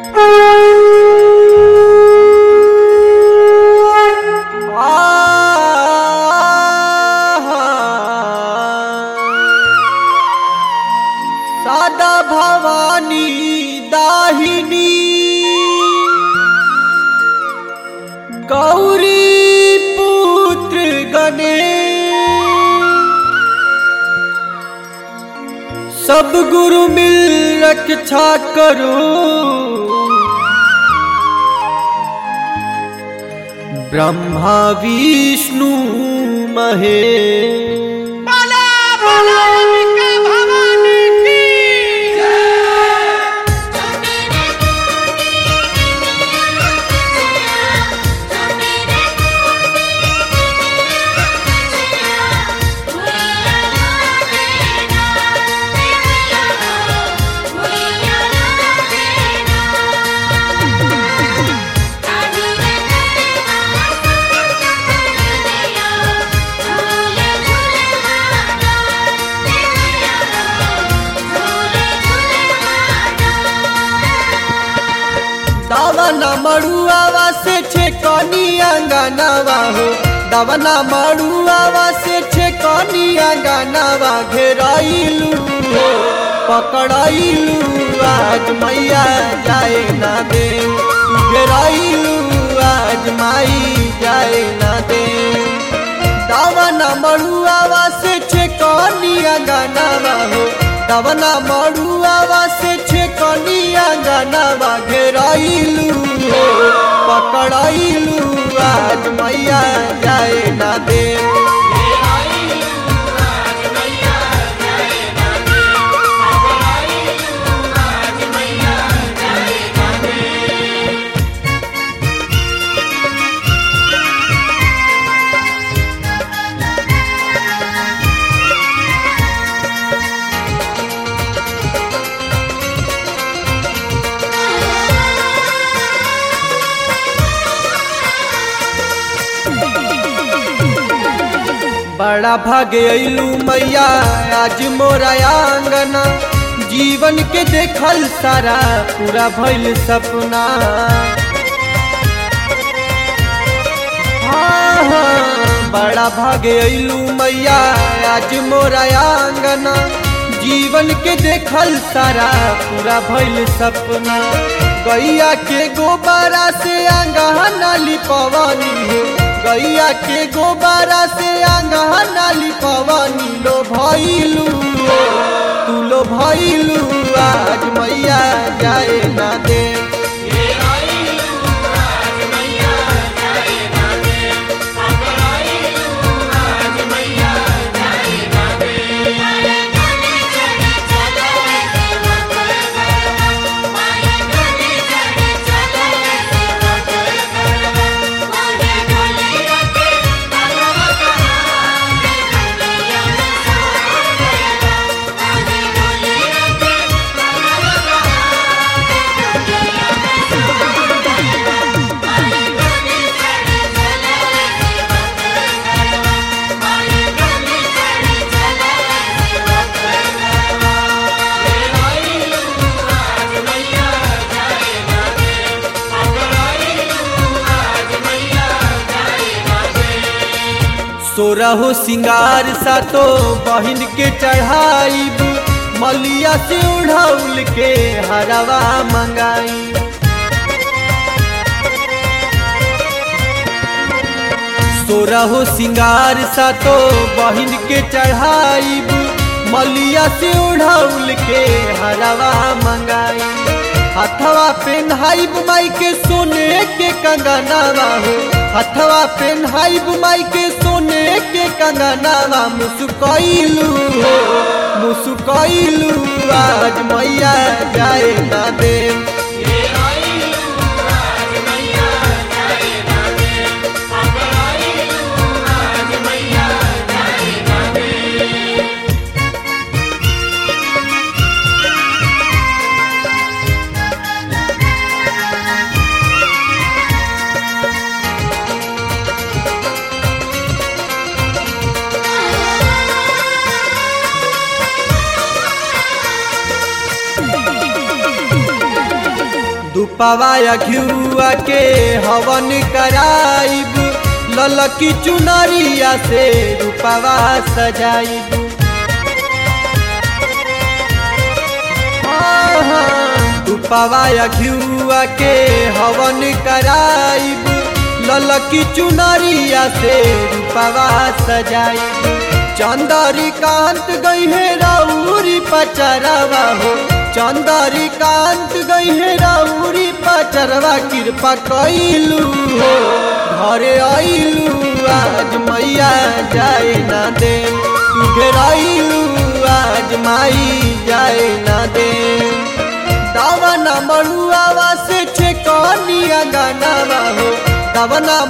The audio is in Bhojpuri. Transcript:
सादा भवानी दाहिनी गौरी पुत्र गणेश सब गुरु मिल रक्षा करो ब्रह्मा विष्णु महेश बोला बोला अंबिका भवानी की दावना मड़ुआवा से छे कनी अंगनावा हो दावना मड़ुआवा से छे कनी अंगनावा घेराइलू हो पकड़ाइलू आज मैया जाए ना दे घेराइलू आज माई जाए ना दे दावना मड़ुआवा से छे कनी अंगनावा हो दावना मड़ुआवा से छे कनी अंगनावा घेराइलू हो पकड़ाइलू आज मैया जाए ना दे बड़ा भागे अइलू मैया आज मोरा आंगना जीवन के देखल सारा पूरा भइल सपना हाँ, हाँ, बड़ा भागे अइलू मैया आज मोरा आंगना जीवन के देखल सारा पूरा भइल सपना गैया के गोबारा से आंगना लिपवानी हो गैया के गोबारा से आंगना लिपवानी लो भइलू तू लो भइलू आज मैया जाए ना दे सोरहो सिंगार सा तो बहिन के चढ़ाईब मलिया से उड़ाउल के हरवा मंगाई सोरहो सिंगार सा तो बहिन के चढ़ाईब मलिया से उड़ाउल के हरवा मंगाई हथवा पेन्हाइब माई के सोने के कंगनावा हो हथवा पेन्हाइब माई के सोने के कंगनावा मुसुकैलू हो मुसुकैलू आज मैया जाए ना दे दुपवाया घिरुआ के हवन कराइब ललकी चुनरिया से रूपवा सजाइब दुपवाया घिरुआ के हवन कराइब ललकी चुनरिया से रूपवा सजाइब चंदरी कांत गई है राउरी पचरवा हो चंदरी कांत गई है राउरी पचरवा कृपा कैलू हो घरे आइलू आज मैया जाए ना दे तू घेराइलू आज माई जाए ना दे दावना मरुआवा से छे कनिया गानावा हो दावना